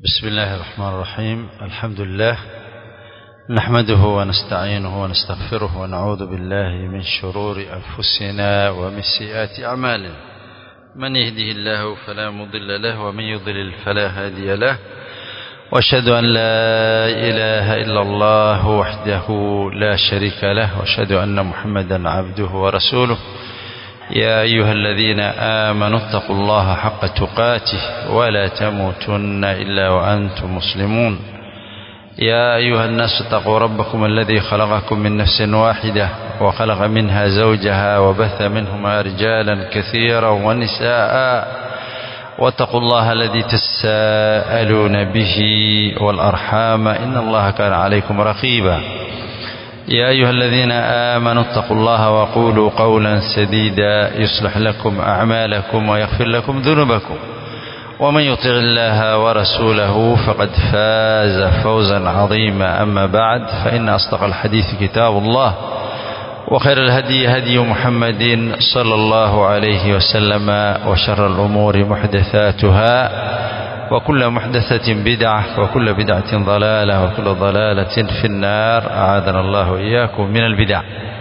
بسم الله الرحمن الرحيم الحمد لله نحمده ونستعينه ونستغفره ونعوذ بالله من شرور أنفسنا ومن سيئات أعمالنا من يهده الله فلا مضل له ومن يضلل فلا هادي له واشهد أن لا إله إلا الله وحده لا شريك له واشهد أن محمدا عبده ورسوله يا أيها الذين آمنوا اتقوا الله حق تقاته ولا تموتن إلا وأنتم مسلمون يا أيها الناس اتقوا ربكم الذي خلقكم من نفس واحدة وخلق منها زوجها وبث منهما رجالا كثيرا ونساء واتقوا الله الذي تساءلون به والأرحام إن الله كان عليكم رقيبا يا أيها الذين آمنوا اتقوا الله وقولوا قولا سديدا يصلح لكم أعمالكم ويغفر لكم ذنوبكم ومن يطع الله ورسوله فقد فاز فوزا عظيما أما بعد فإن أصدق الحديث كتاب الله وخير الهدي هدي محمد صلى الله عليه وسلم وشر الأمور محدثاتها وكل محدثة بدعة وكل بدعة ضلالة وكل ضلالة في النار أعاذنا الله وإياكم من البدع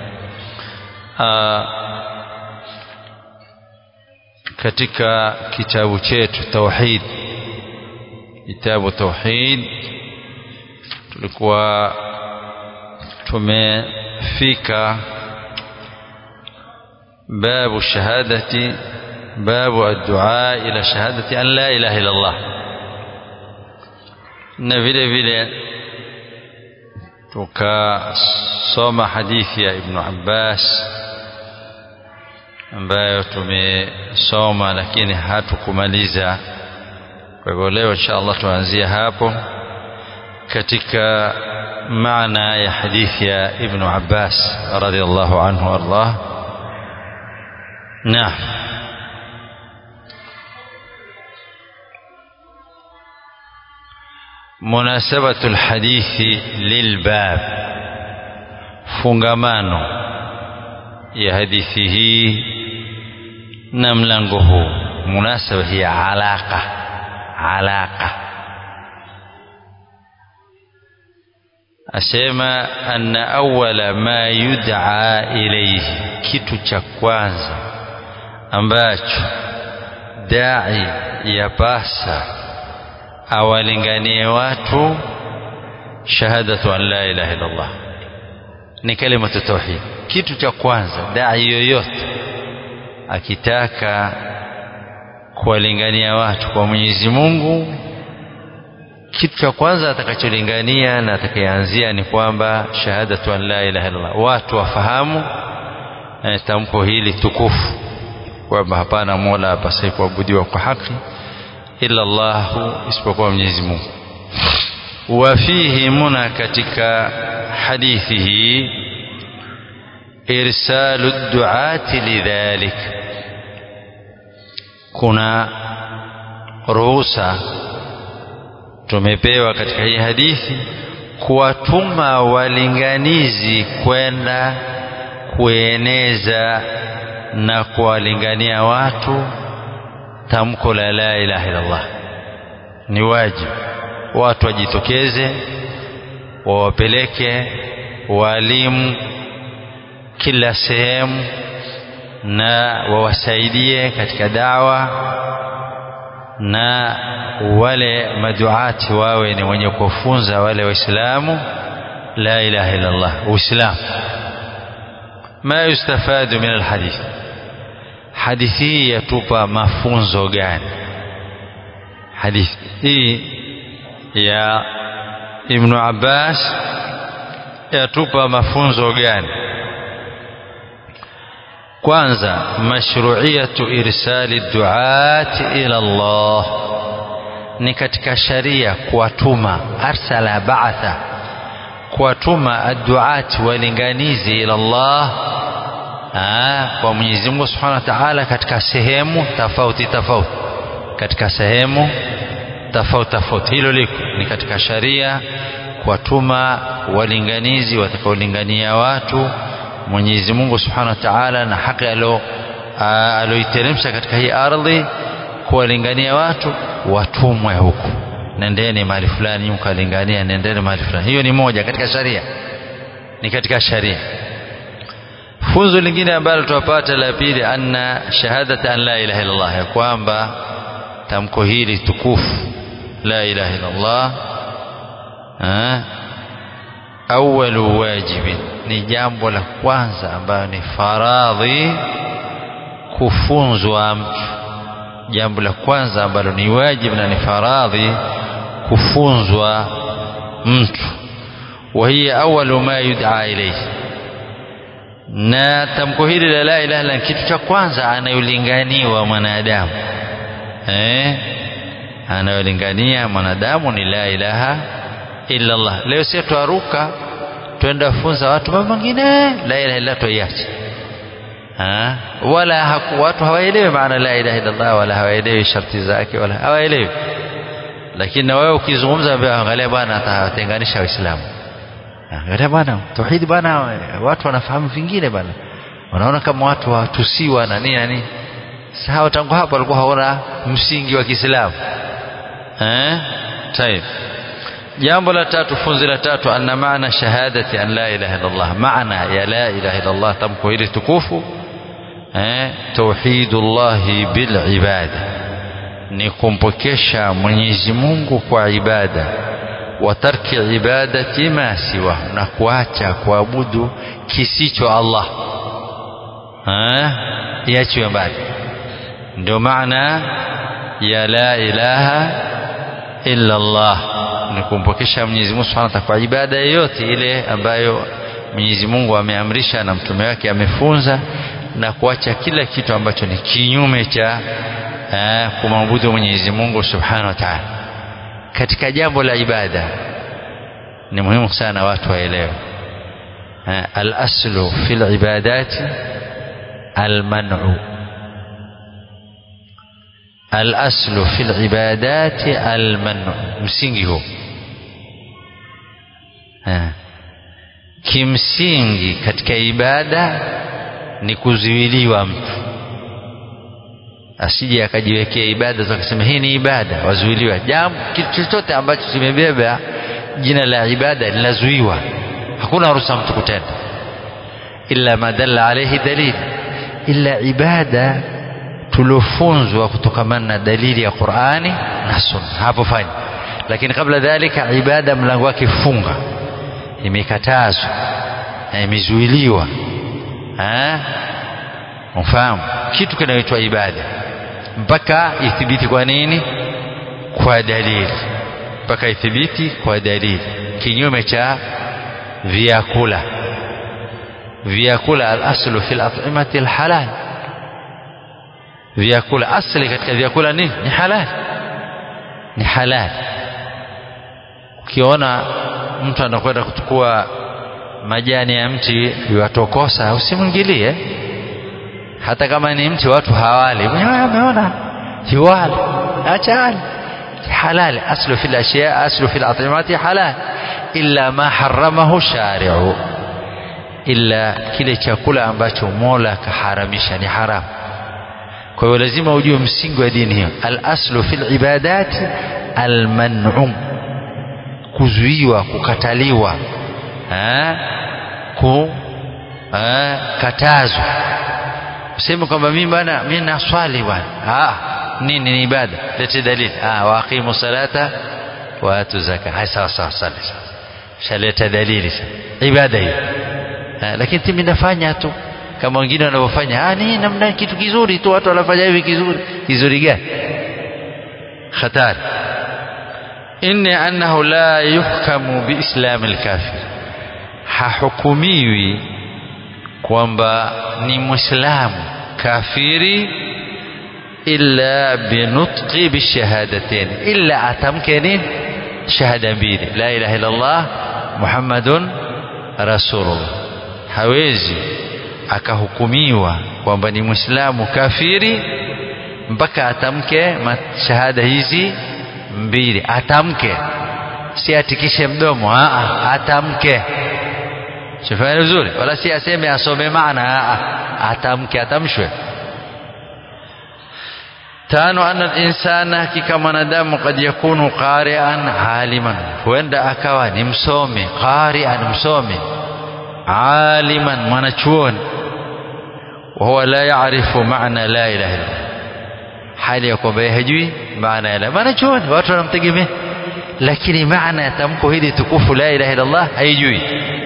آه katika kitabu chetu tauhid kitabu tauhid tulikuwa tumefika babu shahadati babu ad-du'a ila shahadati an la ilaha illa Allah na vile vile tukasoma hadithi ya Ibn Abbas ambayo tumesoma lakini hatukumaliza kwa hivyo leo insha Allah tuanzia hapo katika maana ya hadithi ya Ibn Abbas radhiallahu anhu wardah naam مناسبة الحديث للباب fungamano ya hadithi hii na mlango huu munasaba hii alaqa alaqa asema anna awwala ma yud'a ilayhi kitu cha kwanza ambacho dai yapasa awalinganie watu shahadatu an la ilaha illa Allah ni kalimatu tauhid kitu cha kwanza dai yoyote akitaka kuwalingania watu kwa Mwenyezi Mungu kitu cha kwanza atakacholingania na atakayeanzia ni kwamba shahadatu an la ilaha illallah watu wafahamu eh, tamko hili tukufu kwamba hapana mola apasaye kuabudiwa kwa haki illa Allah isipokuwa Mwenyezi Mungu wafihi muna katika hadithi hii irsalu duati lidhalik kuna ruhusa tumepewa katika hii hadithi kuwatuma walinganizi kwenda kueneza na kuwalingania watu tamko la la ilaha illallah ni wajibu watu wajitokeze wawapeleke walimu kila sehemu na wawasaidie katika dawa na wale maduati wawe ni wenye kufunza wale waislamu la ilaha illa Allah uislamu ma yustafadu min alhadith hadithi hii yatupa mafunzo gani hadithi hii ya Ibn Abbas yatupa mafunzo gani kwanza mashru'iyatu irsali duati ila Allah ni katika sharia kuwatuma arsala ba'atha kuwatuma adduati walinganizi ila Allah Aa, kwa Mwenyezi Mungu Subhanahu wa Ta'ala katika sehemu tofauti tofauti katika sehemu tofauti tofauti hilo liko ni katika sharia kuwatuma walinganizi watakaolingania watu Mwenyezi Mungu Subhanahu wa Ta'ala na haki alo aloiteremsha katika hii ardhi kuwalingania watu watumwe huku nendeni mahali fulani mkalingania nendeni mahali fulani hiyo ni moja katika sharia ni katika sharia funzo lingine ambalo tunapata la pili anna shahadata an la ilaha illallah ya kwamba tamko hili tukufu la ilaha illallah awalu wajibin ni jambo la kwanza ambayo ni faradhi kufunzwa mtu jambo la kwanza ambalo ni wajibu na ni faradhi kufunzwa mtu wa hiya awalu ma yud'a ilayhi na tamko hili la la ilaha illa kitu cha kwanza anayolinganiwa mwanadamu eh anayolingania mwanadamu ni la ilaha illa Allah leo sisi twaruka twenda funza watu mambo mengine la ilaha illa tuiache ha? wala haku, watu hawaelewi maana la ilaha illa Allah wala hawaelewi sharti zake wala hawaelewi lakini na wewe ukizungumza angalia bwana atawatenganisha waislamu angalia bwana tauhidi bwana watu wanafahamu vingine bwana wanaona kama watu watusiwa na nini na nini sawa tangu hapo walikuwa haona msingi wa Kiislamu eh tayeb jambo la tatu funzi la tatu anna maana shahadati an la ilaha illa Allah maana ya la ilaha illa Allah tamko hili tukufu eh tauhidullah bil ibada ni kumpokesha Mwenyezi Mungu kwa ibada wa tarki ibadati ma siwa na kuacha kuabudu kisicho Allah eh iachiwe mbali ndio maana ya la ilaha illa Allah ni kumpokesha Mwenyezi Mungu Subhanahu wa Ta'ala kwa ibada yoyote ile ambayo Mwenyezi Mungu ameamrisha na mtume wake amefunza na kuacha kila kitu ambacho ni kinyume cha eh, kumwabudu Mwenyezi Mungu Subhanahu wa Ta'ala katika jambo la ibada ni muhimu sana watu waelewe eh, al-aslu fil ibadati al-man'u الأصل في العبادات المنع msingi huu kimsingi katika ibada ni kuzuiliwa mtu asije akajiwekea ibada za kusema hii ni ibada wazuiliwa jambo kitu chochote ambacho kimebeba jina la ibada linazuiwa hakuna ruhusa mtu kutenda illa ma dalla alayhi dalil illa ibada tuliofunzwa kutokamana na dalili ya Qur'ani na Sunna hapo fanya lakini kabla dhalika ibada mlango wake funga imekatazwa na imezuiliwa eh mfahamu kitu kinaitwa ibada mpaka ithibiti kwa nini kwa dalili mpaka ithibiti kwa dalili kinyume cha vyakula vyakula al-aslu fil at'imati al-halal vyakula asli katika vyakula nini ni halal ni halal ukiona mtu anakwenda kuchukua majani ya mti yatokosa usimwingilie hata kama ni mti watu hawali ameona hiwali acha ali halal aslu fil ashya aslu fil atimati halal illa ma haramahu shari'u illa kile chakula ambacho Mola kaharamisha ni haramu kwa hiyo lazima ujue msingi wa dini hiyo al-aslu fil ibadat al-man'u kuzuiwa kukataliwa eh ku eh katazwa useme kwamba mimi bwana mimi naswali bwana ah nini ni ibada lete dalili ah waqimu salata wa atu zaka hai sawa sawa sali shaleta dalili ibada hiyo lakini mimi nafanya tu kama wengine wanavyofanya ah ni namna kitu kizuri tu watu wanafanya hivi kizuri kizuri gani hatari inni annahu la yuhkamu biislam alkafir hahukumiwi kwamba ni muislamu kafiri illa binutqi bishahadatain illa atamke nini shahada mbili la ilaha illa allah muhammadun rasulullah hawezi akahukumiwa kwamba ni muislamu kafiri mpaka atamke shahada hizi mbili atamke si atikishe mdomo aa atamke shafanya vizuri wala si aseme asome maana aa atamke atamshwe tano anna linsana hakika mwanadamu kad yakunu qarian aliman huenda akawa ni msomi qarian msomi aliman mwanachuoni wahuwa la yarifu maana la ilaha illa hali ya kwamba hajui maana ya la mwanachuoni watu wanamtegemea lakini maana ya tamko hili tukufu la ilaha illa Allah haijui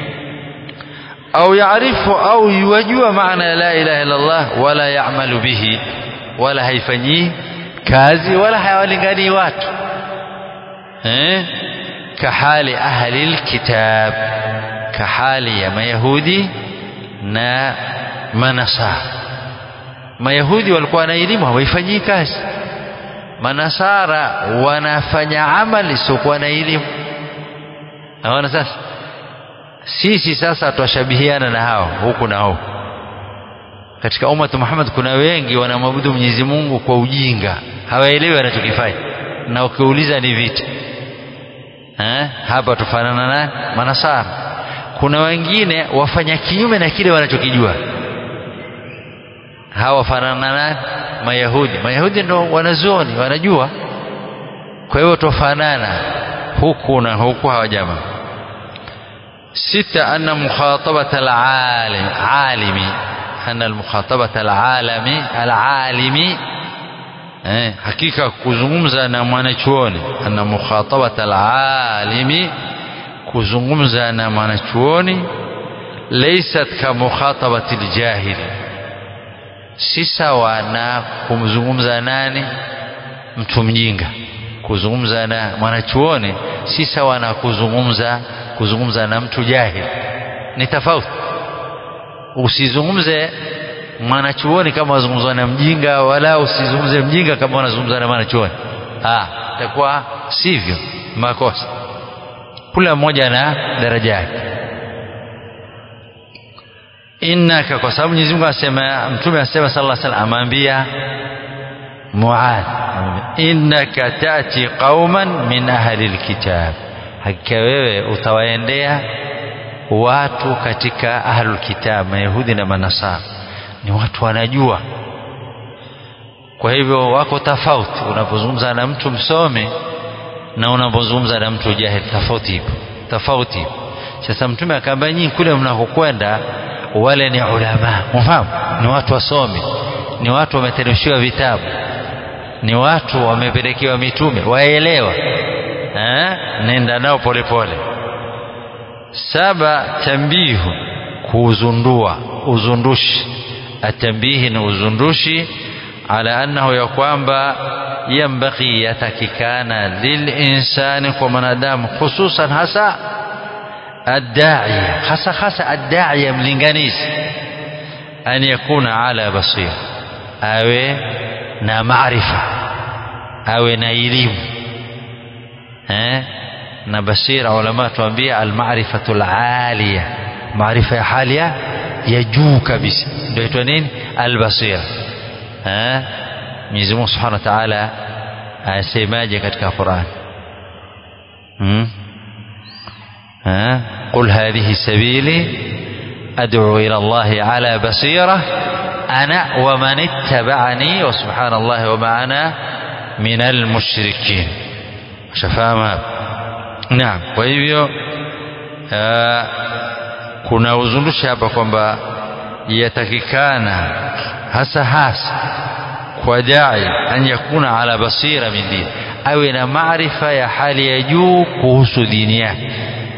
au yaarifu au yuwajua maana ya la ilaha illa Allah wala ya'malu bihi wala haifanyii kazi wala hawalinganii watu eh kahali ahli alkitab kahali ya mayahudi na manasara mayahudi walikuwa na elimu hawaifanyii kazi manasara wanafanya amali isiokuwa na elimu naona sasa sisi sasa twashabihiana na hao huku na huku katika ummatu Muhammad kuna wengi wanamwabudu Mwenyezi Mungu kwa ujinga hawaelewi wanachokifanya na ukiuliza ni vita eh hapa tufanana na manasara kuna wengine wafanya kinyume na kile wanachokijua hawa wafanana na mayahudi mayahudi ndo wanazuoni wanajua kwa hiyo tofanana huku na huku hawa jamaa sita anna mukhatabat alalim alimi anna almukhatabat alalami alalimi eh, hakika kuzungumza na mwanachuoni anna mukhatabat alalimi kuzungumza na mwanachuoni laysat ka mukhatabati aljahili si sawa na kumzungumza nani mtu mjinga kuzungumza na mwanachuoni si sawa na kuzungumza kuzungumza na mtu jahili ni tofauti usizungumze mwanachuoni kama wazungumza na mjinga wala usizungumze mjinga kama wanazungumza na mwanachuoni ah itakuwa sivyo makosa kila mmoja na daraja yake innaka kwa sababu Mwenyezi Mungu asema mtume asema sallallahu alaihi wasallam amwambia Muadh innaka tati qauman min ahli alkitab hakika wewe utawaendea watu katika ahlul kitab mayahudi na manasara ni watu wanajua kwa hivyo wako tofauti unapozungumza na mtu msomi na unapozungumza na mtu jahili tofauti ipo tofauti ipo sasa mtume akaambia nyinyi kule mnakokwenda wale ni ulama mfahamu ni watu wasomi ni watu wameteremshiwa vitabu ni watu wamepelekewa mitume waelewa eh nenda nao polepole saba tambihu kuuzundua uzundushi atambihi ni uzundushi ala annahu ya kwamba yambaghi yatakikana lilinsani kwa mwanadamu hususan hasa الداعية خاصة خاصة الداعية ملنغانيز أن يكون على بصير أو نا معرفة أو نا إليم ها na basira ulama tuambia almarifatu alalia maarifa ya halia ya juu kabisa ndio itwa nini albasira eh Mwenyezi Mungu Subhanahu wa Ta'ala asemaje katika Qur'an hmm? ها قل هذه سبيلي أدعو إلى الله على بصيرة أنا ومن اتبعني وسبحان الله وما أنا من المشركين شفاهم نعم kwa hivyo kuna uzundushi hapa kwamba yatakikana hasa hasa kwa dai an yakuna ala basira min dini awe na maarifa ya hali ya juu kuhusu dini yake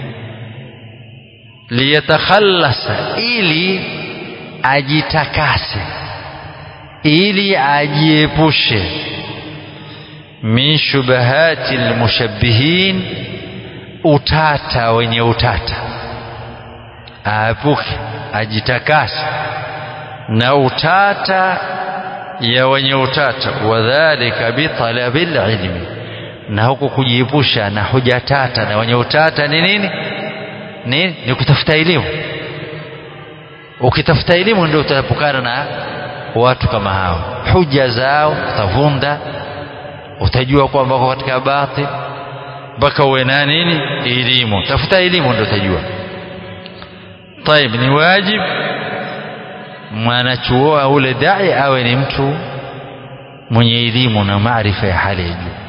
liyatakhallasa ili ajitakase ili ajiepushe min shubahati almushabbihin utata wenye utata aapuke ajitakase na utata ya wenye utata wadhalika bitalabil ilmi na huku kujiepusha na hoja tata na wenye utata ni nini ni, ni kutafuta elimu ukitafuta elimu ndio utaepukana na watu kama hao huja zao utavunda utajua kwamba wako katika batil mpaka uwe na nini elimu tafuta elimu ndio utajua طيب ni wajib mwanachuo ule dai awe ni mtu mwenye elimu na maarifa ya hali ya juu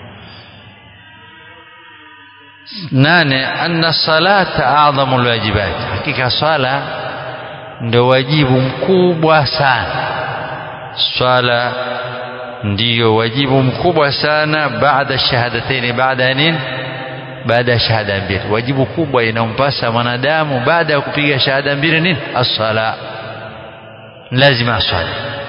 nane anna salata adhamu lwajibat hakika swala ndio wajibu mkubwa sana swala ndiyo wajibu mkubwa sana baada shahadataini baada ya nini baada ya shahada mbili wajibu kubwa inampasa mwanadamu baada ya kupiga shahada mbili nini as-sala lazima aswali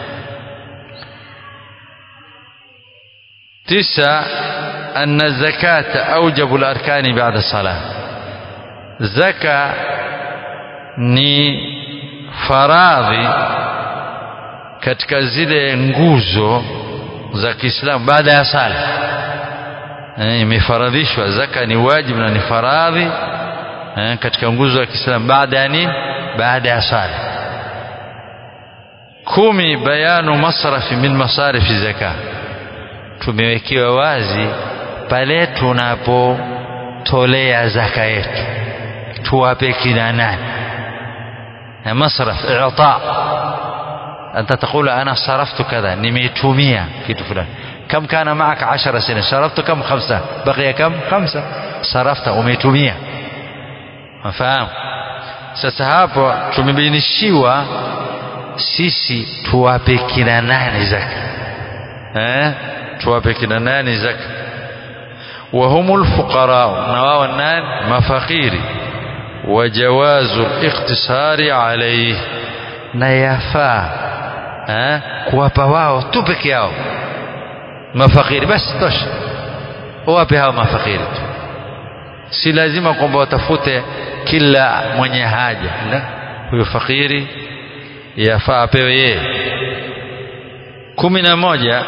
tisa أن الزكاة أوجب الأركان بعد الصلاة زكاة ni faradhi katika zile nguzo za Kiislamu baada ya sala imefaradhishwa zaka ni wajibu na ni faradhi katika nguzo za Kiislamu baada ya nini baada ya sala kumi bayanu masrafi min masarifi zaka tumewekewa wazi pale tunapotolea zaka yetu tuwape kina nani masraf i'ta anta taqulu ana saraftu kadha nimeitumia kitu fulani كم كان معك عشر سنين صرفت كم خمسة بقي كم خمسة صرفت umeitumia mafahamu sasa hapo tumebainishiwa sisi tuwape kina nani zaka eh tuwape kina nani zaka وهم الفقراء نواو النان مفقيري وجواز الاقتصار عليه na yafaa eh, kuwapa wao tu peke yao mafakiri basi tosha wape hao mafakiri tu si lazima kwamba watafute kila mwenye haja la huyo fakiri yafaa apewe yeye kumi na moja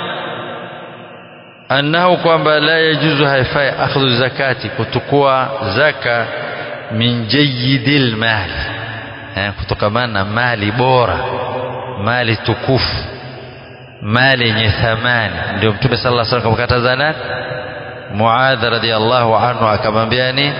annahu kwamba la yajuzu haifai akhdhu zakati kutukua zaka min jayyidil mali eh, kutokamana na mali bora mali tukufu mali yenye thamani ndio mtume sallallahu alaihi wasallam akamkataza nani Muadh radhiallahu anhu akamwambia ni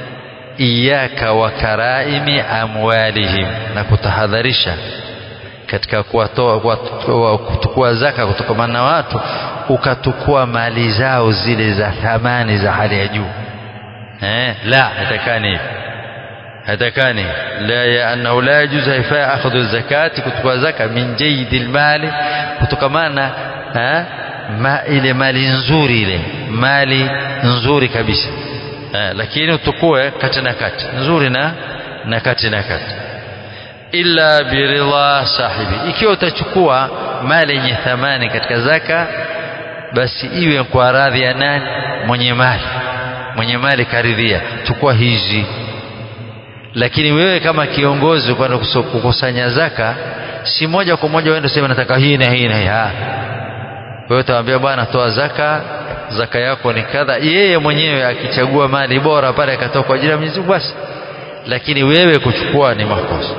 iyaka wa karaimi amwalihim na kutahadharisha katika kuwatoa kutukua zaka kutokamana na watu ukatukua mali zao zile za thamani za hali ya juu eh la hatakani hatakani la ya annahu la yajuz haifa akhdhu zakati kutukua zaka min jaydil mali kutokamana eh ma ile mali nzuri ile mali nzuri kabisa eh, lakini utukue kati na kati nzuri na na kati na kati illa biridha sahibi ikiwa utachukua mali yenye thamani katika zaka basi iwe kwa radhi ya nani mwenye mali mwenye mali karidhia chukua hizi lakini wewe kama kiongozi kwenda kukusanya zaka si moja kwa moja uende useme nataka hii na hii na hii wewe utawaambia bwana toa zaka zaka yako ni kadha yeye mwenyewe akichagua mali bora pale akatoa kwa ajili ya Mwenyezi Mungu basi lakini wewe kuchukua ni makosa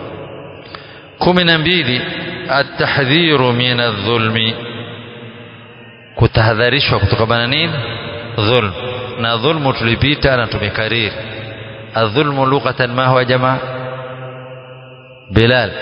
kumi na mbili atahdhiru min adh-dhulmi kutahadharishwa kutokana nini dhulm na dhulmu tulipita na tumekariri adh-dhulmu lughatan ma huwa jamaa Bilal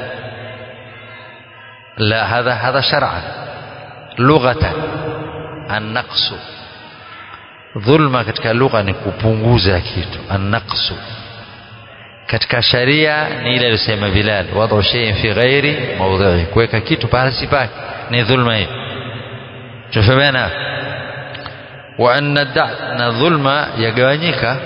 لا هذا هذا شرعا لغة النقص dhulma katika lugha ni kupunguza kitu annaqsu katika sharia ni ile aliyosema Bilal wadhu shay'in fi ghairi mawdhi'i kuweka kitu pale si pake ni dhulma hiyo tufahamiana wa anna da na dhulma yagawanyika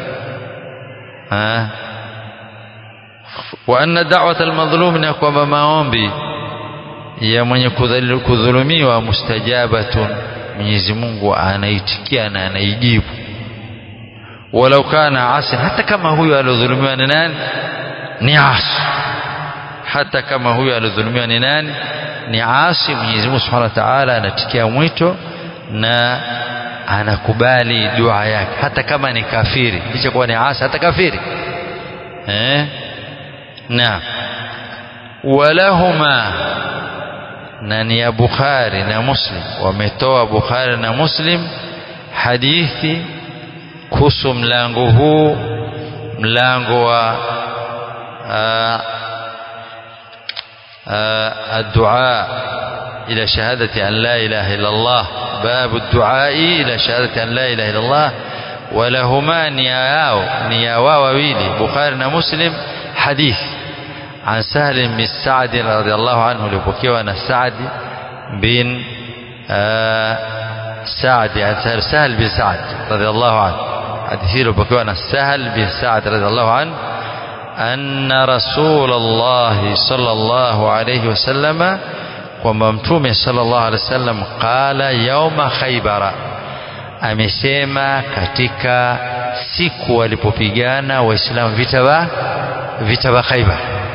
wa anna da'wat almadhlum ni kwamba maombi ya mwenye kudhulumiwa mustajabatun Mwenyezi Mungu anaitikia na anaijibu walau kana asi hata kama huyo aliodhulumiwa ni nani ni asi hata kama huyo aliodhulumiwa ni nani ni asi Mwenyezi Mungu Subhanahu wa Ta'ala anatikia mwito na anakubali dua yake hata kama ni kafiri licha kuwa ni asi hata kafiri eh na walahuma na ni ya Bukhari na Muslim wametoa Bukhari na Muslim hadithi kuhusu mlango huu mlango wa addu'a إلى شهادة أن لا إله إلا الله باب الدعاء إلى شهادة أن لا إله إلا الله ولهما نياو نياوا وويلي بخاري ومسلم حديث عن سهل بن سعد رضي الله عنه لبكيوا أن سعد بن آه سعد يعني سهل بن سعد رضي الله عنه حديث لبكيوا أن سهل بن سعد رضي الله عنه أن رسول الله صلى الله عليه وسلم kwamba mtume sallallahu alaihi wasallam qala yauma khaybara amesema katika siku walipopigana waislamu vita wa vita wa khaybar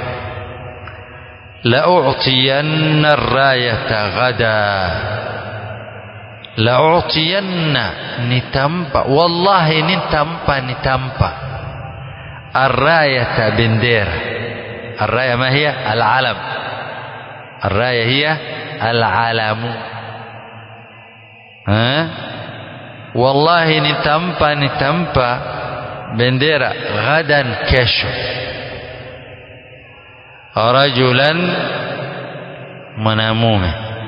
la u'tiyanna ar-rayata ghada la u'tiyanna nitampa wallahi nitampa nitampa ar-rayata bendera ar-raya ma hiya al-alam الراية هي العلم ها والله nitampa nitampa bendera ghadan kesho rajulan mwanamume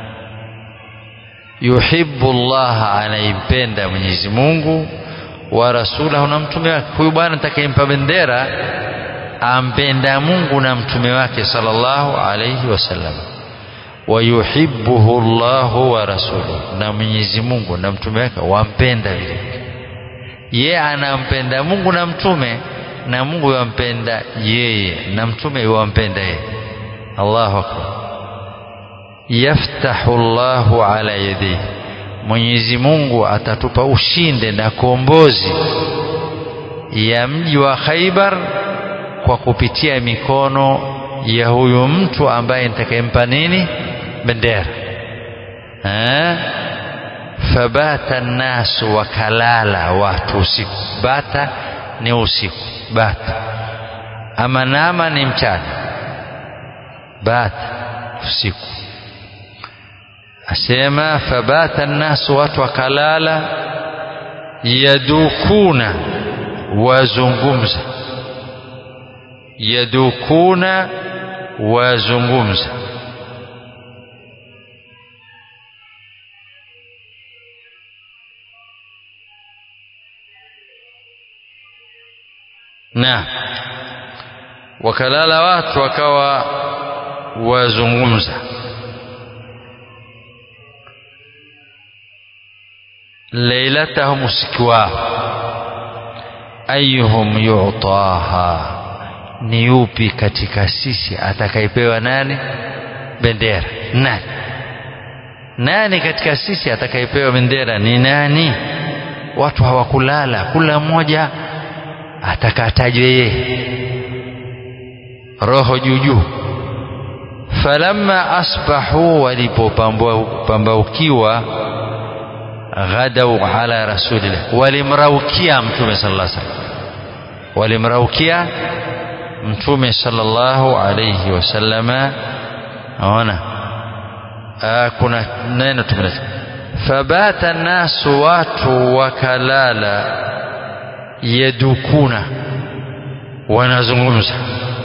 yuhibbu Allah anaipenda Mwenyezi Mungu wa rasulahu na mtume wake huyu bwana atakayempa bendera ampenda Mungu na mtume wake sallallahu alayhi wasallam wayuhibbuhu Allahu wa rasuluhu na Mwenyezi Mungu na mtume wake wampenda vile ye anampenda Mungu na mtume na Mungu yampenda yeye na mtume yuwampenda yeye Allahu akbar yaftahu Allahu ala yadihi Mwenyezi Mungu atatupa ushinde na kombozi ya mji wa Khaibar kwa kupitia mikono ya huyu mtu ambaye nitakayempa nini bendera eh fabata nasu wakalala watu usiku bata ni usiku bata ama nama ni mchana bata usiku asema fabata nasu watu wakalala yadukuna wazungumza yadukuna wazungumza na wakalala watu wakawa wazungumza lailatahum usiku wao ayuhum yu'taha ni yupi katika sisi atakayepewa nani bendera nani nani katika sisi atakayepewa bendera ni nani watu hawakulala kula mmoja atakatajwe yeye roho juu juu falamma asbahu walipopambaukiwa ghadau ala rasulillah walimraukia mtume sallallahu alaihi wasallam walimraukia mtume sallallahu alayhi wasallama aona kuna neno tumeleta fabata nasu watu wakalala yadukuna wanazungumza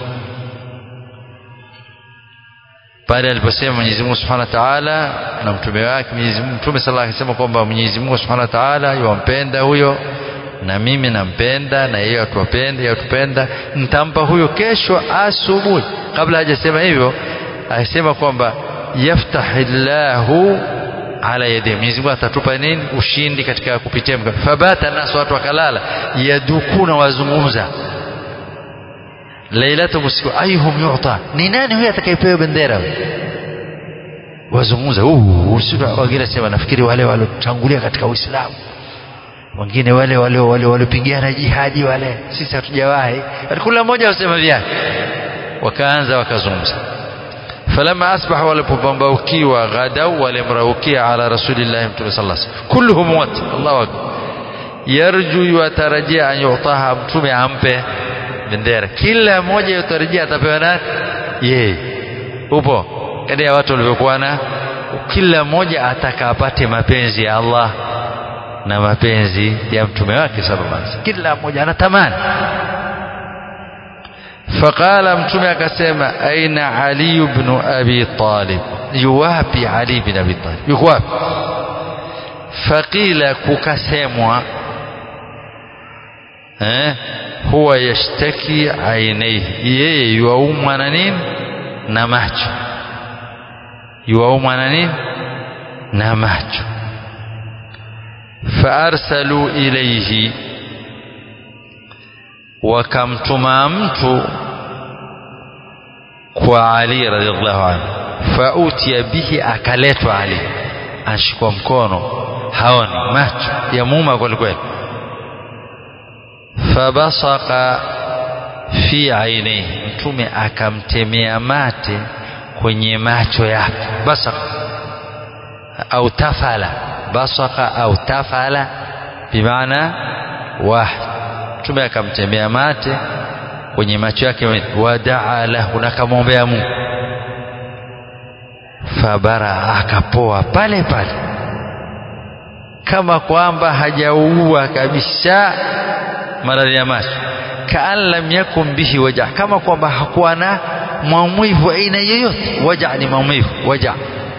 pale aliposema Mwenyezi Mungu Subhanahu wa Ta'ala na mtume wake Mwenyezi Mungu mtume sallallahu alayhi wasallam kwamba Mwenyezi Mungu Subhanahu wa Ta'ala yuwampenda huyo na mimi nampenda na yeye atupende yeye atupenda nitampa huyo kesho asubuhi kabla hajasema hivyo alisema kwamba yaftahillahu ala yadi Mwenyezi Mungu atatupa nini ushindi katika kupitia mkono fabata nasu watu wakalala yadukuna wazungumza lailatu usiku ayhum yu'ta ni nani huyo atakayepewa bendera wazungumza huu wengine sema nafikiri wale waliotangulia katika Uislamu wengine wale wale wale waliopigana jihadi wale sisi hatujawahi kila mmoja wasema vyake wakaanza wakazungumza falama asbahu walipopambaukiwa ghadau walimraukia ala rasulillahi mtume sallallahu alaihi wasallam kulluhum wat Allahu akbar yarju yutarajia an yutaha mtume ampe bendera kila mmoja yutarajia atapewa nani yeye upo kadi ya watu walivyokuwa na kila mmoja ataka apate mapenzi ya Allah na mapenzi ya mtume wake sallallahu alaihi wasallam kila mmoja anatamani faqala mtume akasema aina ali ibn abi talib yuwapi Ali bin Abi Talib yuko wapi faqila kukasemwa eh huwa yashtaki ainaihi yeye yuaumwa na nini na macho yuaumwa na nini na macho faarsalu ilayhi wakamtuma mtu kwa Ali radhiallahu anhu fautiya bihi akaletwa Ali ashikwa mkono haoni macho ya muuma kweli kweli fabasaka fi ainihi mtume akamtemea mate kwenye macho yake basaka au tafala basaka au tafala bimaana wahid mtume akamtemea mate kwenye macho yake wadaa lahu na akamwombea Mungu fabara akapoa pale pale kama kwamba hajaua kabisa maradhi ya macho kaan lam yakun bihi waja kama kwamba hakuwa na maumivu aina yoyote waja ni maumivu waja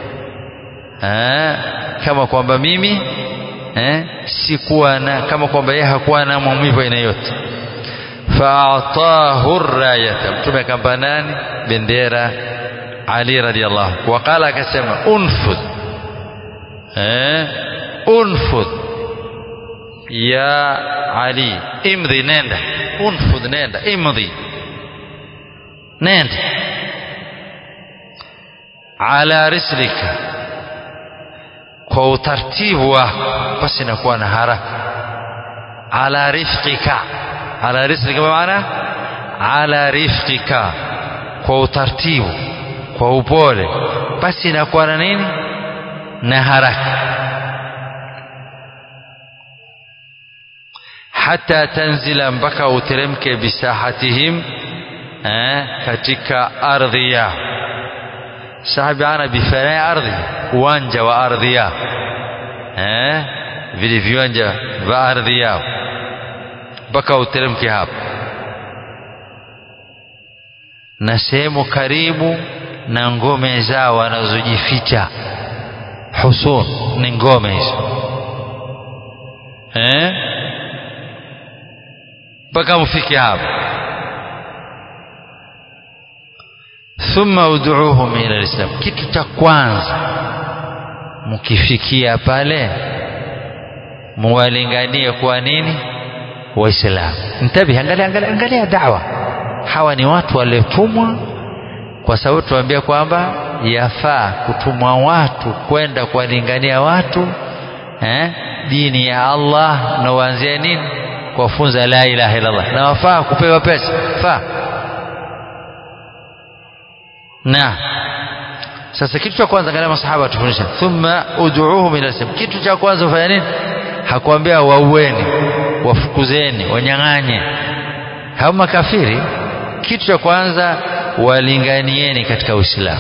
kama kwamba mimi eh, sikuwa na kama kwamba yeye hakuwa na maumivu aina yoyote faatahu rayata mtume akampa nani bendera ali radhiallahu waqala akasema unfudh eh, unfudh ya ali imdhi nenda unfudh nenda imdhi nenda ala rislika kwa utaratibu wako basi inakuwa na haraka ala rifqika ala rislika maana ala rifqika kwa utaratibu kwa upole basi inakuwa na nini na haraka hata tanzila mpaka uteremke bisahatihim eh, katika ardhi yao sahabi ana bifanai ardhi uwanja wa ardhi yao eh, vile viwanja vya ardhi yao mpaka uteremke hapo na sehemu karibu na ngome zao wanazojificha husun ni ngome hizo eh mpaka mfike hapo thumma ud'uuhum ila alislam kitu cha kwanza mkifikia pale muwalinganie kwa nini waislamu mtabi angalia angalia angalia da'wa hawa ni watu waliotumwa kwa sababu tuambia kwamba yafaa kutumwa watu kwenda kuwalingania watu eh, dini ya Allah na uanzie nini kuwafunza la ilaha illallah na wafaa kupewa pesa faa na sasa kitu cha kwanza angalia masahaba tufundisha thumma ud'uuhum ila islam kitu cha kwanza ufanya nini hakuambia waueni wafukuzeni wanyang'anye hao makafiri kitu cha kwanza walinganieni katika uislamu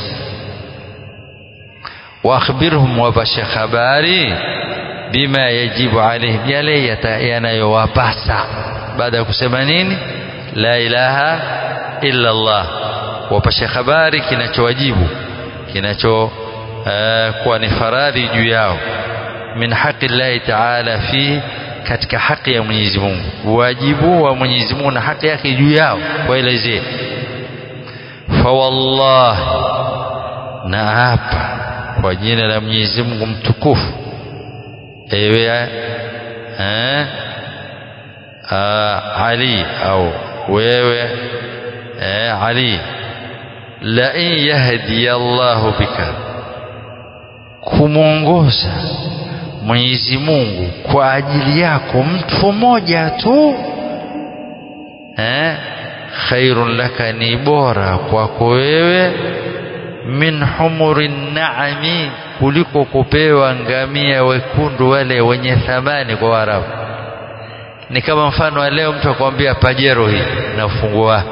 waakhbirhum wapashe habari bima yajibu alaihim yale yanayowapasa baada ya kusema nini la ilaha illa Allah wapashe habari kinachowajibu kinacho uh, kuwa ni faradhi juu yao min haqi llahi taala fi katika haki ya Mwenyezi Mungu wajibu wa Mwenyezi Mungu na haki yake juu yao waelezee fa wallahi na hapa kwa jina la Mwenyezi Mungu mtukufu ewe eh, Ali au wewe eh, Ali la in yahdi Allahu bika kumwongoza Mwenyezi Mungu kwa ajili yako mtu mmoja tu eh, khairun laka ni bora kwako wewe min humuri naami kuliko kupewa ngamia wekundu wale wenye thamani kwa Waarabu. Ni kama mfano wa leo mtu akwambia pajero hii na ufunguo wake,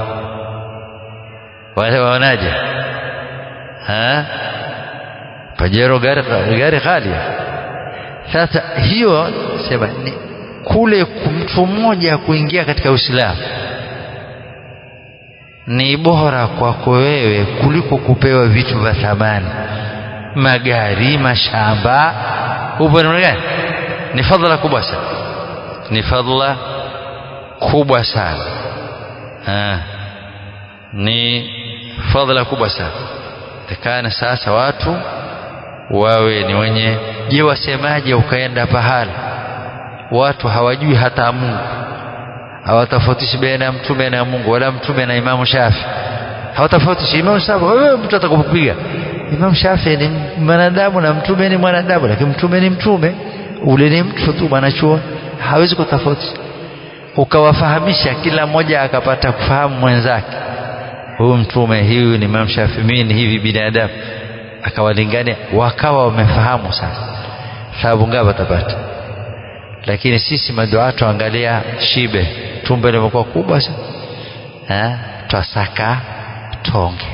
wale waonaje? Ha? Pajero gari gari ghali. Sasa hiyo sema ni kule mtu mmoja kuingia katika Uislamu ni bora kwako wewe kuliko kupewa vitu vya thamani magari mashamba upo namna gani ni fadhila kubwa sana ni fadhila kubwa sana ha. ni fadhila kubwa sana takana sasa watu wawe ni wenye je wasemaje ukaenda pahala watu hawajui hata Mungu hawatofautishi baina ya mtume na Mungu wala mtume na Imamu Shafi hawatofautishi Imamu Shafi wewe mtu atakupiga Imam Shafi ni mwanadamu na mtume ni mwanadamu lakini mtume ni mtume ule ni mtu tu mwanachuo hawezi kutofautisha ukawafahamisha kila mmoja akapata kufahamu mwenzake huyu mtume huyu ni Imam Shafi mimi ni hivi binadamu akawalingania wakawa wamefahamu sasa thawabu ngapi watapata lakini sisi maduatu angalia shibe tumbo limekuwa kubwa sana twasaka tonge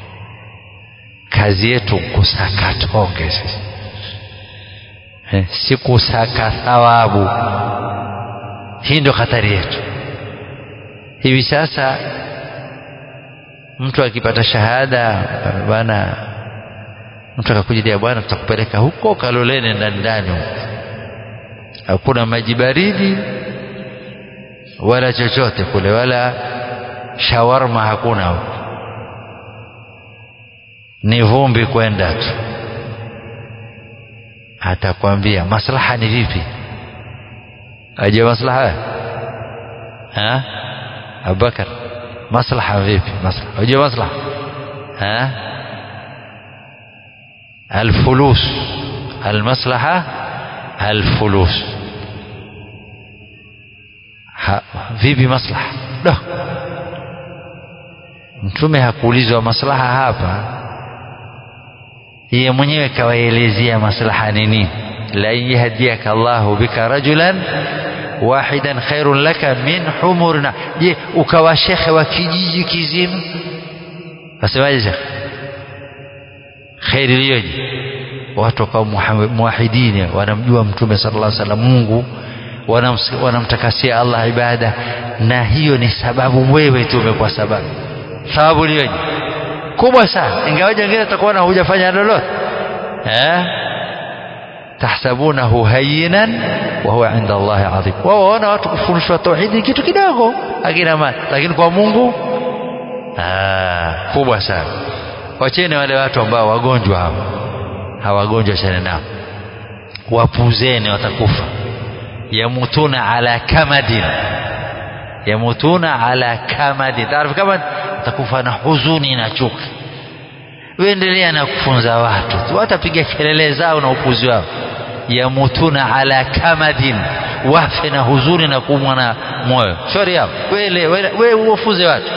kazi yetu kusaka tonge sisi eh, si kusaka thawabu hii ndio hatari yetu hivi sasa mtu akipata shahada bana mtu akakujilia bwana tutakupeleka huko kaloleni ndani ndani hakuna maji baridi wala chochote kule wala shawarma hakuna huko ni vumbi kwenda tu atakwambia maslaha ni vipi aje maslaha ha Abubakar maslaha vipi maslaha aje maslaha ha الفلوس المصلحة الفلوس vipi maslaha do mtume hakuulizwa maslaha hapa yeye mwenyewe kawaelezea maslaha ni nini la yahdiyaka Allahu bika rajulan wahidan khairun laka min humurna je ukawa shekhe wa kijiji kizima wasemaje shekhe kheri iliyoje watu wakawa muwahidini wanamjua mtume sallallahu alaihi wasallam Mungu wanamtakasia Allah ibada na hiyo ni sababu wewe tu umekuwa sababu sababu iliyoje kubwa sana ingawaje wengine atakuona hujafanya lolote eh tahsabunahu hayyinan wa huwa inda Allah adhim wao waona watu kufundishwa tauhidi kitu kidogo akina mali lakini kwa Mungu ah kubwa sana wacheni wale watu ambao wagonjwa hawa hawagonjwa chana nao wapuzeni watakufa yamutuna ala kamadin yamutuna ala kamadin taarifu kama utakufa na huzuni na chuki uendelea na kufunza watu tu watapiga kelele zao na upuzi wao yamutuna ala kamadin wafe na huzuni na kuumwa na moyo shauri yao wewe uwafunze watu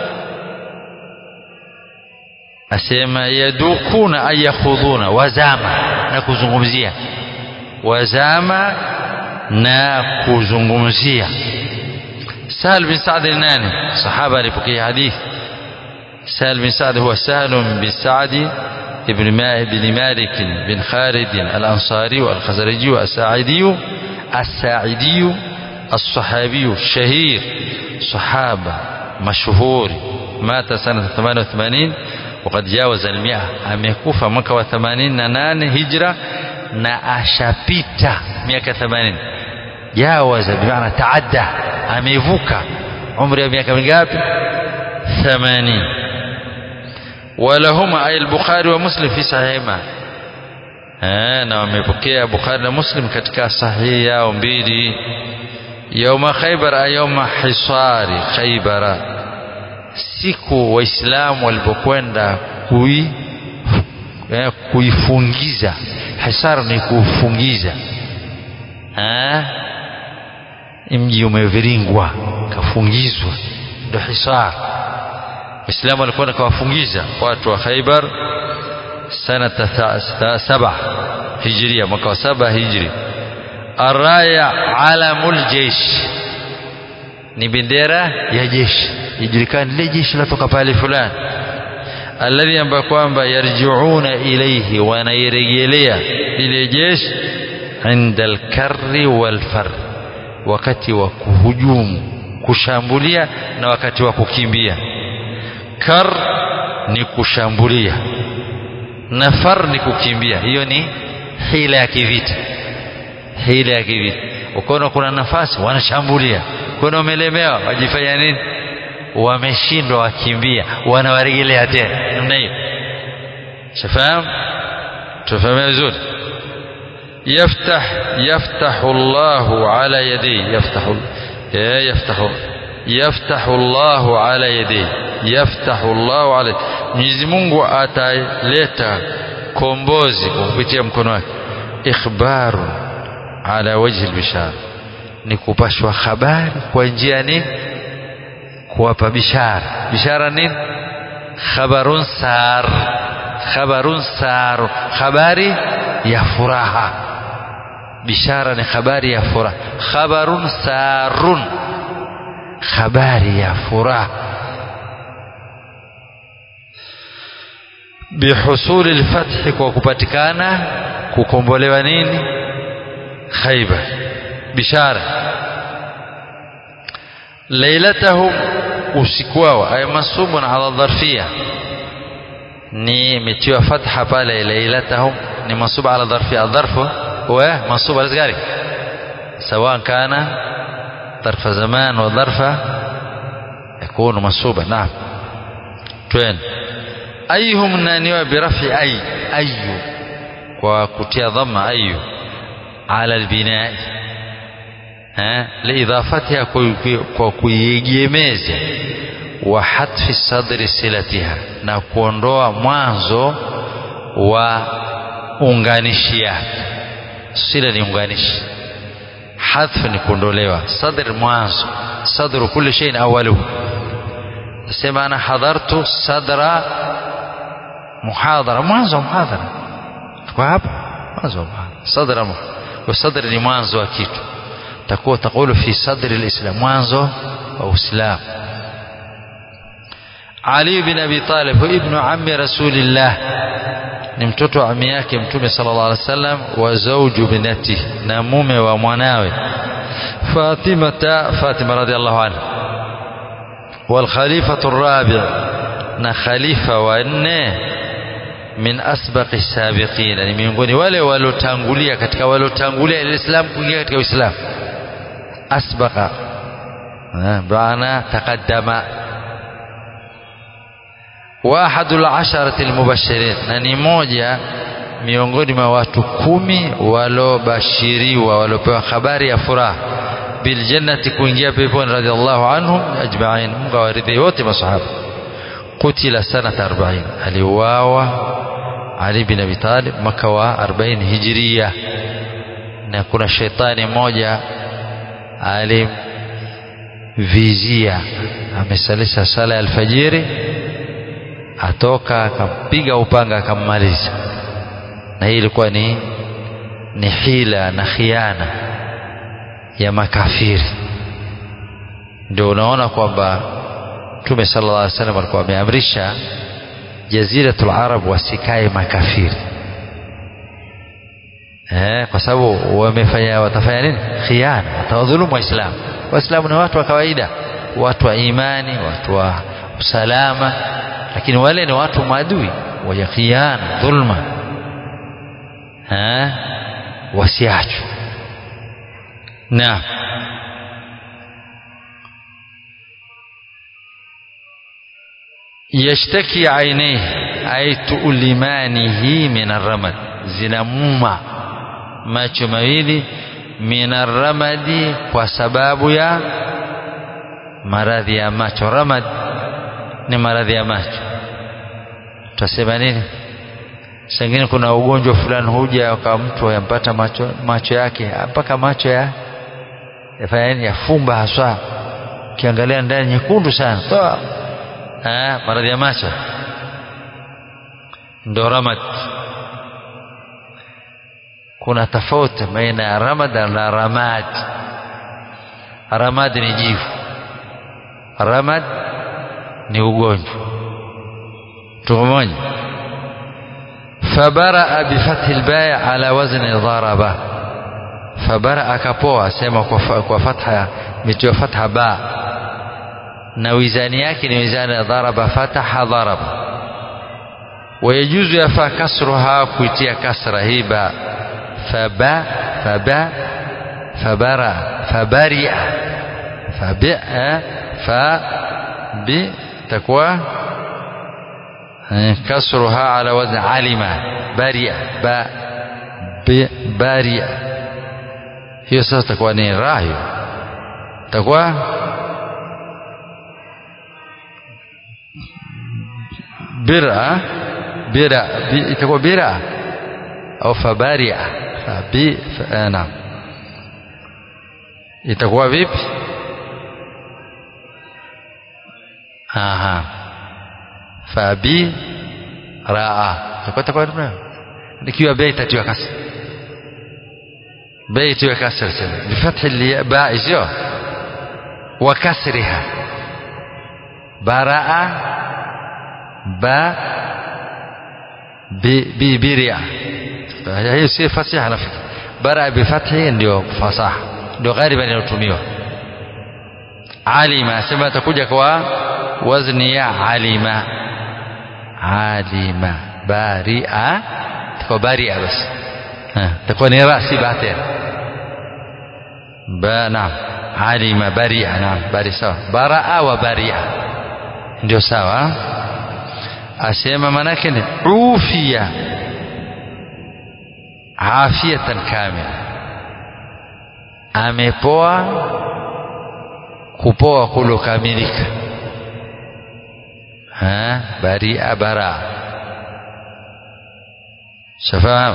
asema yadukuna ay yakhudhuna wazama na kuzungumzia wazama na kuzungumzia Sahal bin Sa'd nani sahaba alipokea hadith Sahal bin Sa'd huwa Sahal bin Sa'd ابن بن مالك بن خالد الأنصاري والخزرجي الساعدي الساعدي الصحابي الشهير صحابة مشهور مات سنة 88 وقد جاوز المئة amekufa mwaka wa 88 hijra na ashapita miaka 80 jawaza bimaana taadda amevuka umri wa miaka mingapi 80 ولهما أي البخاري ومسلم في صحيحهما na wamepokea Bukhari na Muslim katika sahihi yao mbili yauma Khaybar ayauma hisari Khaybara siku waislamu walipokwenda kui eh, kuifungiza hisar ni kufungiza eh mji umeviringwa kafungizwa ndio hisar waislamu walikwenda kawafungiza watu wa Khaybar sanata saba hijria mwaka wa saba hijri araya alamul jeish ni bendera ya jeshi ijulikane lile jeshi latoka pale fulani alladhi ambayo kwamba yarjiuna ilayhi wanairejelea lile jeshi inda alkarri walfar wakati wa kuhujumu kushambulia na wakati wa kukimbia kar ni kushambulia na far ni kukimbia hiyo ni hila ya kivita hila ya kivita ukiona kuna nafasi wanashambulia kuna umelemewa wajifanya nini wameshindwa wakimbia wanawaregelea tena namna hiyo shafahamu tufahamu vizuri يفتح يفتح الله على يديه يفتح يفتح يفتح الله على يديه يفتح الله على Mwenyezi Mungu ataleta kombozi kwa kupitia mkono wake ikhbaru ala wajhi albishara ni kupashwa habari kwa njia nini kuwapa bishara bishara nini khabarun sar khabarun sar habari ya furaha bishara ni habari ya furaha khabarun sarun habari ya furaha bihusuli lfathi kwa kupatikana kukombolewa nini khaibar bishara lailatahum usiku wao ay mansubun ala dharfia ni imetiwa fatha pale lailatahum ni mansub ala dharfia dharfu هو منصوب على ذلك سواء كان ظرف زمان وظرف يكون منصوبا نعم توين أيهم نانيوا برفع أي أي وكتيا ضم أي على البناء ها لإضافتها وكيجيميز وحذف صدر صلتها na kuondoa mwanzo wa unganishi yake sila ni unganishi hadhf ni kuondolewa sadr mwanzo sadru kulli shay'in awwaluhu sema ana hadartu sadra muhadhara mwanzo wa muhadhara kwa hapa mwanzo wa muhadhara sadra wa sadr ni mwanzo wa kitu takuwa takulu fi sadri alislam mwanzo wa uislamu Ali bin Abi Talib ibn ammi Rasulillah ni mtoto wa ami yake mtume sallallahu alaihi wasallam wa zawju binati na mume wa mwanawe Fatima Fatima radhiallahu anha wal khalifatu ar-rabi' na khalifa wa nne min asbaqi sabiqina ni miongoni wale waliotangulia katika waliotangulia alislam kuingia katika uislamu asbaqa bana taqaddama wahadul asharati almubashirin na ni moja miongoni mwa watu kumi walobashiriwa walopewa habari ya furaha biljannati kuingia peponi radhiallahu anhum ajma'in Mungu awaridhie wote masahaba kutila sanata 40 aliuawa Ali bin Abi Talib mwaka wa 40 hijiria na kuna shetani mmoja alimvizia amesalisha sala ya alfajiri atoka akampiga upanga akammaliza na hii ilikuwa ni ni hila na khiana ya makafiri ndio unaona kwamba Mtume sallallahu alaihi wasallam alikuwa ameamrisha jaziratul arab wasikae makafiri eh, kwa sababu wamefanya watafanya nini khiana watawadhulumu waislamu waislamu ni watu wa kawaida watu wa imani watu wa usalama lakini wale ni watu maadui wa khiana dhulma eh, wasiachwe naam yashtaki ainaihi ay tuulimanihi min arramad zinamuma macho mawili min arramadi kwa sababu ya maradhi ya macho ramad ni maradhi ya macho tutasema nini sengine kuna ugonjwa fulani huja kwa mtu yampata macho macho yake mpaka macho ya yafanya nini yafumba haswa ukiangalia ndani nyekundu sana toa eh, maradhi ya macho ndo ramad kuna tofauti baina ya ramad na ramad ramad ni jivu ramad ni ugonjwa tumoja fabaraa bifathi lbaya ala wazni dharaba fabara akapoa sema kwa, kwa fatha mitiwa fatha ba na wizani yake ni wizani ya dharaba fataha dharaba wayajuzu yafaa kasruha kuitia kasra hii ba faba faba fabara fabaria fabia fabi takuwa kasruha ala wazn alima baria ba baria hiyo sasa takuwa ni ra hiyo takuwa bira bira itakuwa bira au fabaria fabi naam itakuwa vipi aha fabi raa itakuwa itakuwa nikiwa bei itatiwa kasra bei itiwe kasra tena bifathi ba sio wa kasriha baraa ba bibiria hiyo si fasiha nafikiri bara bifathi ndio fasaha ndio ghaliban inayotumiwa alima asema atakuja kwa wazni ya alima alima baria takuwa baria basi takuwa ni rasi batia ba naam alima baria naam bari sawa baraa wa baria ndio sawa asema manake ni ufia afiyatan kamila amepoa kupoa kulokamilika baria bara shafahamu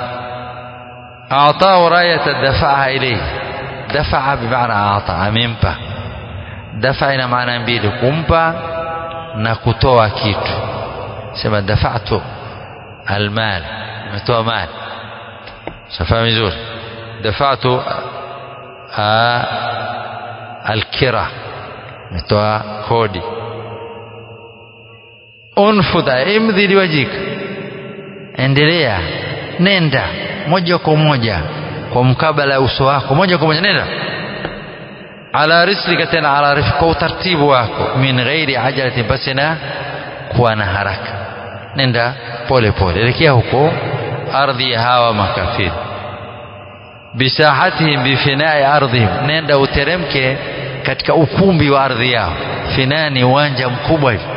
أعطاه راية دفعها إليه دفع بمعنى أعطى أممبا دفع ina maana mbili kumpa na kutoa kitu sema dafa'tu almal nimetoa mali safahamu vizuri dafa'tu alkira nimetoa kodi unfudha imdhi liwajika endelea nenda moja kwa moja kwa mkabala ya uso wako moja kwa moja nenda ala rislika tena ala rifq kwa utaratibu wako min ghairi ajalatin basi na kuwa na haraka nenda pole pole elekea huko ardhi ya hawa makafiri bisahatihim bifinai ardhihim nenda uteremke katika ukumbi wa ardhi yao finaa ni uwanja mkubwa hivi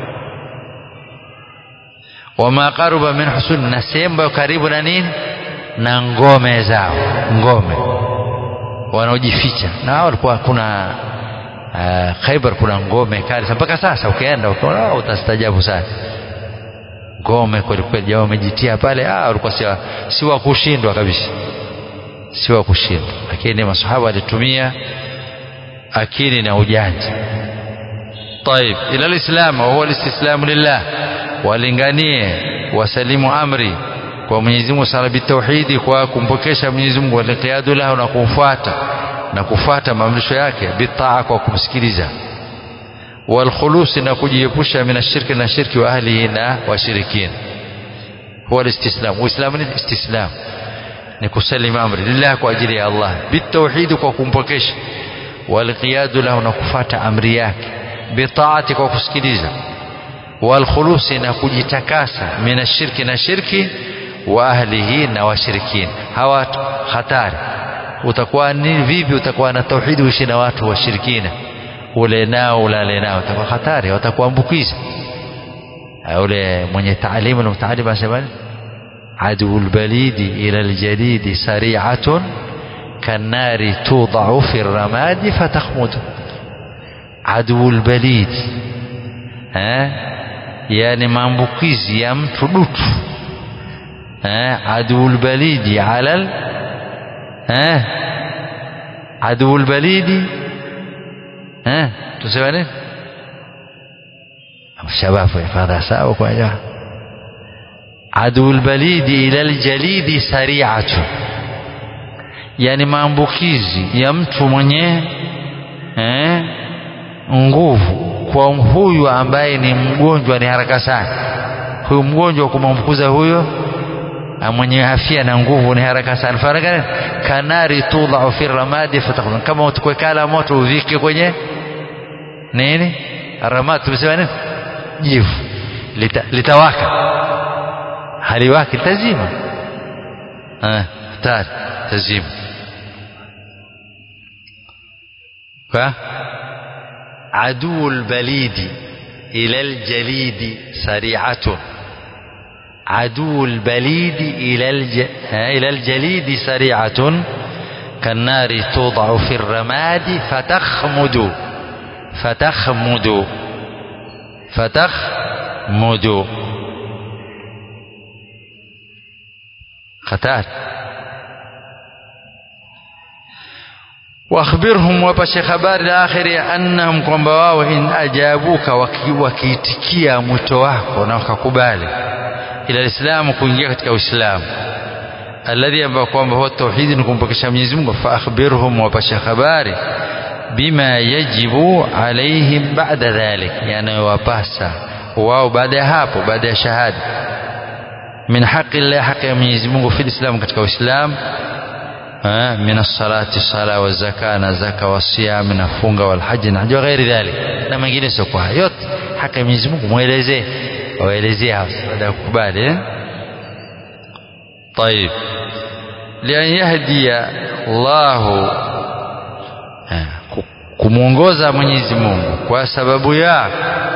wama qaruba min husun na sehemu karibu na nini na ngome zao ngome wanaojificha na hao walikuwa kuna uh, Khaibar kuna ngome kali mpaka sasa ukienda ukiona utastajabu sana ngome kweli kweli jamaa wamejitia pale ah walikuwa si, si wa kushindwa kabisa si wa kushindwa lakini masahaba walitumia akili na ujanja طيب الى الاسلام وهو الاستسلام لله walinganie wasalimu amri kwa Mwenyezi Mungu sala bitauhidi kwa kumpokesha Mwenyezi Mungu waliqiyadu lahu na kumfuata na kufuata maamrisho yake bitaa kwa kumsikiliza walkhulusi na kujiepusha min ashirki na shirki wa ahlihi na washirikina huwa alistislam uislamu ni istislam ni kusalimu amri lillah kwa ajili ya Allah bitauhidi kwa kumpokesha walqiyadu lahu na kufuata amri yake bitaati kwa kusikiliza walkhulusi na kujitakasa min ashirki na shirki wa ahlihi na washirikina hawa hatari utakuwa ni vipi utakuwa na tauhidi uishi na watu washirikina ule nao ulale nao utakuwa hatari watakuambukiza ule mwenye taalimu na mtaalimu anasema عدو البليد إلى الجليد سريعة كالنار توضع في الرماد فتخمد عدو البليد ها يعني maambukizi ya mtu dutu عدو البليد على ال... ها عدو البليد ها tuseme nini shababu ifadha sawa kwa jamaa عدو البليد إلى الجليد سريعة yani maambukizi ya mtu mwenye eh, nguvu kwa huyu ambaye ni mgonjwa ni haraka sana huyu mgonjwa kumwambukiza huyo mwenye afya na nguvu ni haraka sana faraka kanari tudhau fi ramadi fatakun kama utukwe kala moto uvike kwenye nini ramad tumesema nini jivu Lita, litawaka haliwaki litazima hatari tazima kwa عدو البليد إلى الجليد سريعة عدو البليد إلى الج... إلى الجليد سريعة كالنار توضع في الرماد فتخمد فتخمد فتخمد خطار واخبرهم wapashe habari la akhiri annahum kwamba wao in ajabuka wakiitikia mwito wako na wakakubali ila lislamu kuingia katika uislamu alladhi ambao kwamba huwa tauhidi ni kumpokesha Mwenyezi Mungu fa akhbirhum wapashe habari bima yajibu alaihim ba'da dhalik yanayowapasa wao baada ya hapo baada ya shahada min haqi Allah haki ya Mwenyezi Mungu fi Islam katika Uislamu من الصلاة الصلاة والزكاة نزكاة والصيام نفunga والحج na haja ghairi dhalik na mengine sio kwa yote haki ya Mwenyezi Mungu muelezee waelezee hapa baada ya kukubali eh طيب لأن يهدي الله kumuongoza Mwenyezi Mungu kwa sababu ya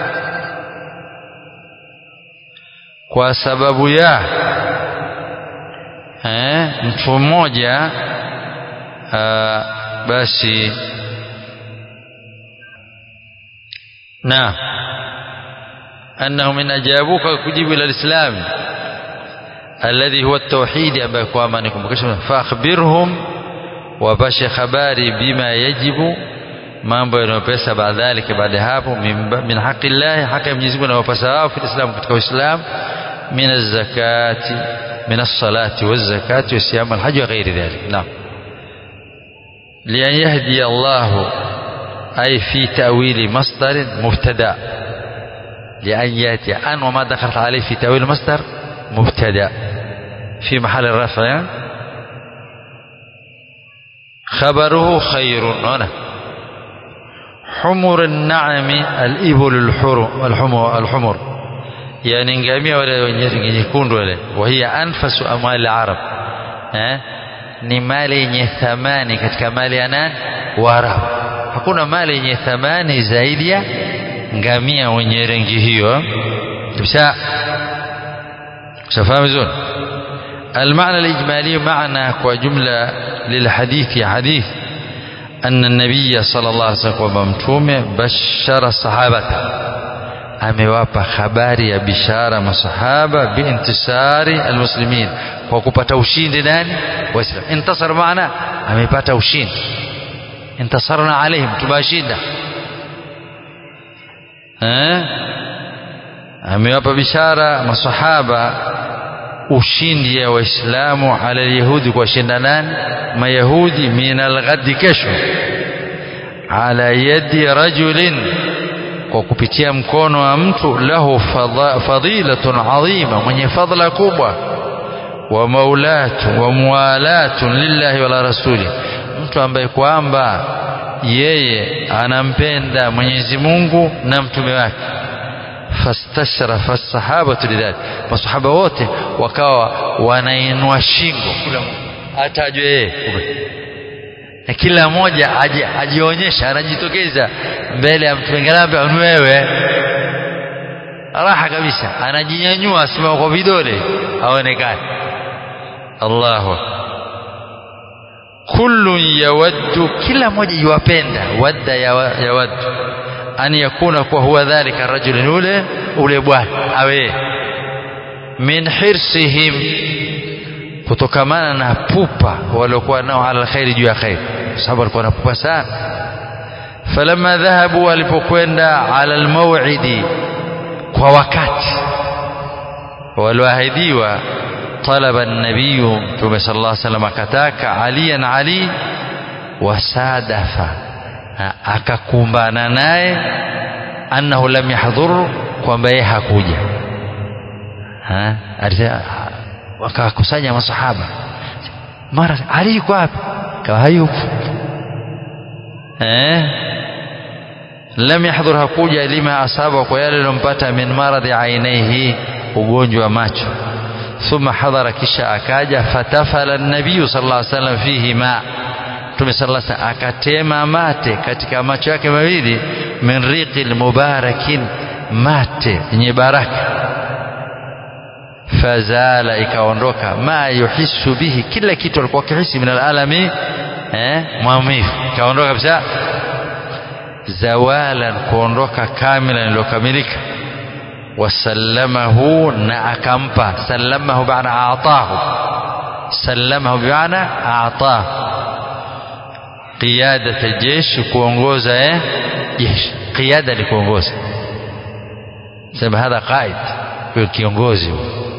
kwa sababu ya eh, mtu mmoja basi na أنهم إن أجابوك كجيب إلى الإسلام الذي هو التوحيد أبا كوامانكم فأخبرهم وبش خباري بما يجب mambo yanayopesa baadhalika baada hapo min haqi llahi haki ya Mwenyezi Mungu anawapasa wao fi Islam katika Uislamu min az-zakati من الصلاة والزكاة والصيام والحج وغير ذلك نعم لأن يهدي الله أي في تأويل مصدر مبتدأ لأن يأتي أن وما دخلت عليه في تأويل مصدر مبتدأ في محل الرفع خبره خير هنا حمر النعم الإبل الحر الحمر, الحمر yani ngamia wale wenye nyekundu wale wahia anfasu amali arab eh ni mali yenye thamani katika mali ya nani waarabu hakuna mali yenye thamani zaidi ya ngamia wenye rangi hiyo kisha shafahamu vizuri المعنى الإجمالي معنى وجملة للحديث حديث أن النبي صلى الله عليه وسلم وممتومه بشر الصحابة amewapa habari ya bishara masahaba biintisari almuslimin kwa kupata ushindi nani waislam intasar maana amepata ushindi intasarna alaihim tumewashinda eh amewapa bishara masahaba ushindi ya waislamu ala yahudi kwa shinda nani mayahudi min alghadi kesho ala yadi rajulin kwa kupitia mkono wa mtu lahu fadhilatun adhima mwenye fadhila kubwa wa maulatu wa muwalatun lillahi wala rasuli mtu ambaye kwamba yeye anampenda Mwenyezi Mungu na mtume wake fastashrafa sahabatu lidhalik masahaba wote wakawa wanainua shingo kila atajwe yeye na kila mmoja ajionyesha anajitokeza mbele ya mtu mwingine ambaye ni wewe raha kabisa anajinyanyua asimama kwa vidole aonekane Allahu kullu yawaddu kila mmoja yuwapenda wadda yawaddu an yakuna kwa huwa dhalika rajulun ule ule bwana awe min hirsihim kutokamana na pupa waliokuwa nao ala khairi juu ya khairi sababu walikuwa na pupa sana falamma dhahabu walipokwenda ala almaw'idi kwa wakati walioahidiwa talaba an-nabiy mtume sallallahu alaihi wasallam akataka aliyan ali wasadafa akakumbana naye annahu lam yahdhur kwamba yeye hakuja wakakusanya masahaba mara ali yuko wapi kawa hayupo eh lam yahdhur hakuja lima asaba kwa yale lilompata min maradhi ainaihi ugonjwa wa macho thumma hadhara kisha akaja fatafala nabiyu sallallahu alaihi wasallam fihi ma Mtume sallallahu alaihi wasallam akatema mate katika macho yake mawili min riqil mubarakin mate yenye baraka fazala ikaondoka ma yuhisu bihi kila kitu alikuwa kihisi min alalami eh maumivu ikaondoka kabisa zawalan kuondoka kamila lilokamilika wasallamahu na akampa sallamahu bana aatahu sallamahu bimana aatahu qiyadata jeshi kuongoza eh jeshi qiyada ni kuongoza sema hadha qaid huyo kiongozi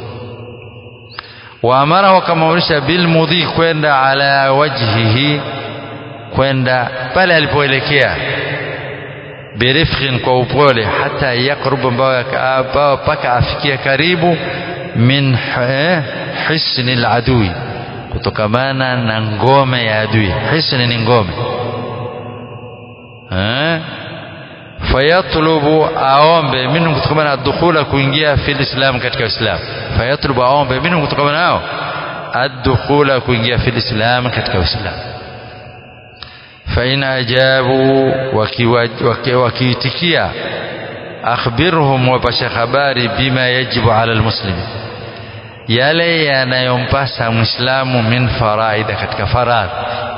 waamarahu akamwamrisha bilmudhi kwenda ala wajhihi kwenda pale alipoelekea birifqin kwa upole hata yakrub ambao mpaka afikia karibu min hisni ladui kutokamana na ngome ya adui hisni ni ngome fayatlubu aombe minhum kutokamana addukhula kuingia fi lislam katika uislamu fayatlubu aombe minhum kutokamana nao addukhula kuingia fi lislam katika uislamu fain ajabu wakiitikia akhbirhum wapashe habari bima yajibu ala lmuslimi yale yanayompasa mwislamu min faraida katika faradhi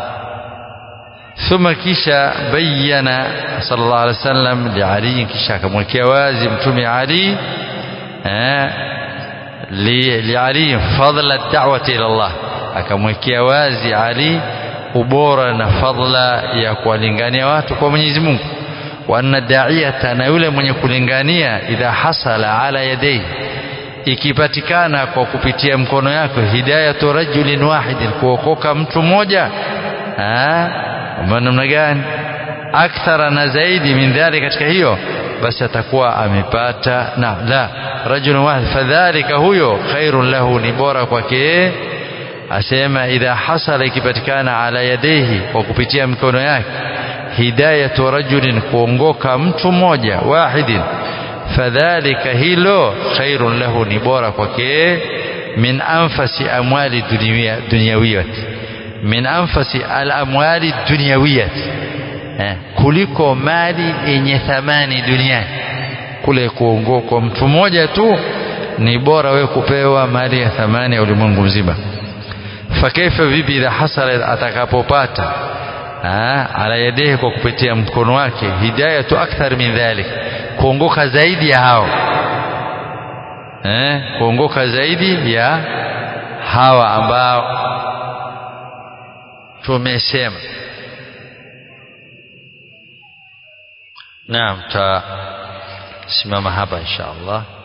ثم kisha bayyana sallallahu alaihi wasallam li Ali kisha akamwekea wazi mtume Ali eh li, li Ali fadla da'wati ila Allah akamwekea wazi Ali ubora na fadla ya kuwalingania watu kwa Mwenyezi Mungu wa anna da'iyata na yule mwenye kulingania idha hasala ala yadayhi ikipatikana kwa kupitia mkono yako hidayatu rajulin wahidin kuokoka mtu mmoja namna gani akthara na zaidi min dhalika katika hiyo basi atakuwa amepata na la rajulun wahid fadhalika huyo khairun lahu ni bora kwake asema idha hasala ikipatikana ala yadayhi kwa kupitia mikono yake hidayatu rajulin kuongoka mtu mmoja wahidin fadhalika hilo khairun lahu ni bora kwake min anfasi amwali dunyawiyati min anfasi alamwali dunyawiyati eh, kuliko mali yenye thamani duniani kule kuongokwa mtu mmoja tu ni bora wewe kupewa mali ya thamani ya ulimwengu mzima fakaifa vipi idha hasala atakapopata ala yadehi kwa kupitia mkono wake hidayatu akthar min dhalik kuongoka zaidi ya hao eh, kuongoka zaidi ya hawa ambao tumesema naam tasimama hapa insha allah